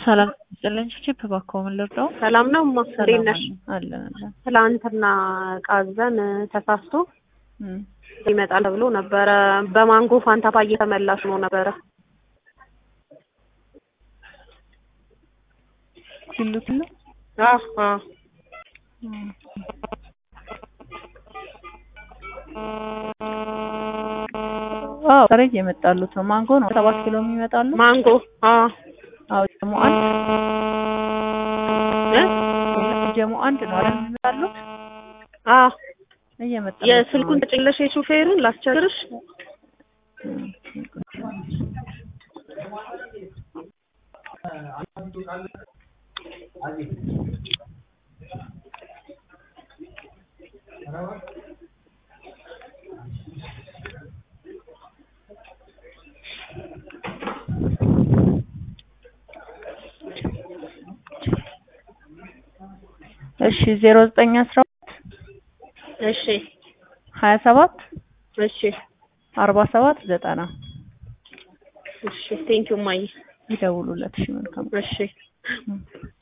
ሰላም ይስጥልኝ። ቺፕ እባክዎ ምን ልርዳው? ሰላም ነው እማ እንዴት ነሽ? አለን አለን። ትላንትና እቃ አዘን ተሳስቶ እም፣ ይመጣል ተብሎ ነበረ። በማንጎ ፋንታ ፓዬ ተመላሽ ነው ነበረ። ኪሎ ኪሎ አዎ አዎ እም። አዎ ዛሬ እየመጣሉት ነው። ማንጎ ነው ሰባት ኪሎ የሚመጣሉ። ማንጎ አዎ አዎ ጀሞ አንድ እ ጀሞ አንድ ነው አይደል የሚመጣሉት? አዎ እየመጣ የስልኩን ተጭለሽ የሹፌሩን ላስቸግርሽ። እሺ ዜሮ ዘጠኝ አስራ እሺ ሀያ ሰባት እሺ አርባ ሰባት ዘጠና እሺ ቴንኪው ማይ ይደውሉለት። እሺ መልካም እሺ እም።